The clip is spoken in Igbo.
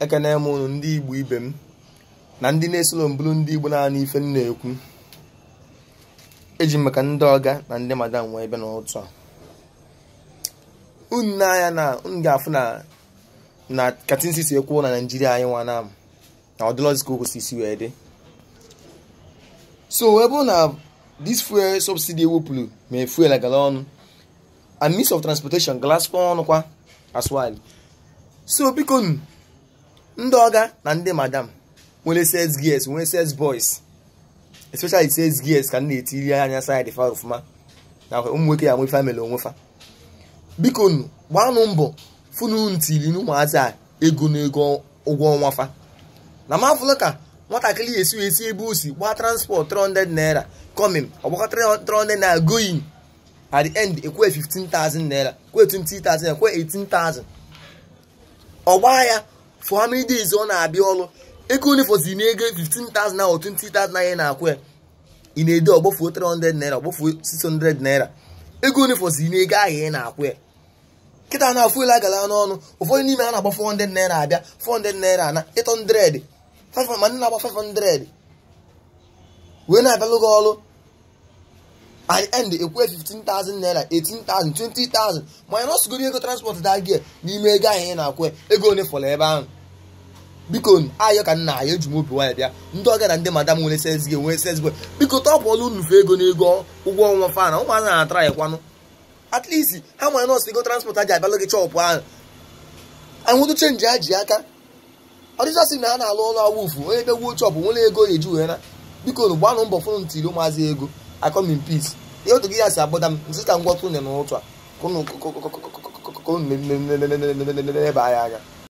ekene m ụnụ ndị igbo ibe m na ndị na-esoro mbụrụ ndị igbo naanị ife m na-ekwu eji m maka ndị ọga na ndị madam wee bịa n'ụtụ a unu n'anya na unu ga-afụ na na katinsi si ekwuo na naijiria anyị nwa na na ọdịlọzi ka o kwesịrị isi wee dị so wee bụrụ na this fuel subsidy ewepụrụ ma fuel gara ọnụ and means of transportation galasikwa ọnụ kwa as well so biko nu ndị ọga na ndị madam nwere sales gears nwere sales boys especially sales gears ka m na-etiri anya side fa ọfụma na ụmụ nwoke ya nwe family onwefa biko nu gbanụ mbọ funu ntili n'ụmụazị a ego na ego ụgwọ ọnwa fa na mafụlụ ka nwatakịrị esi esi ebe o si gbaa transport 300 naira coming ọgbakọ 300 naira going at the end ekwe 15,000 naira kwe 20,000 naira kwe 18,000 ọgba ya for how many days ọ na-abịa ọrụ ego onye fọzi na ego 15,000 naira or 20,000 naira na-akwụ ya ị na-ede ọgbafuo 300 naira ọgbafuo 600 naira ego onye fọzi na ego ahụ ị na-akwụ ya kịta na fuel agala n'ọnụ ụfọdụ n'ime ha na-agba 400 naira abịa 400 naira na 800 500 ma ndị na-agba 500 wee na-abịalụ gị ọrụ at the end ekwe 15,000 naira 18,000 20,000 ma ya nọsụgoro ego transport da gị n'ime ego ahụ ị na-akwụ ego onye fọrọ ebe ahụ biko ayọ ka nna ayọ eji m obi nwaanyị bịa ndị ọga na ndị madam nwere sales gị nwere sales boy biko tọpụọlụ nnufe ego n'ego ụgwọ ọnwa fa na ụmụazị na-atara ya kwanụ at least ha nwere nọọsụ ego transport ha ji abịalụ gị chọpụ ahụ anwụtụ chenji ha ji aka ọdịchasị na ha na-alụ ọrụ awụfu onye ebe wuo chọpụ nwere ego eji wee na biko nu gbanụ mbọ fụrụ ntiri ụmụazị ego akọm in peace ihe otu gị ya si agbada m nsị ka ngwọtụ une n'ụtụ a ebe anya aga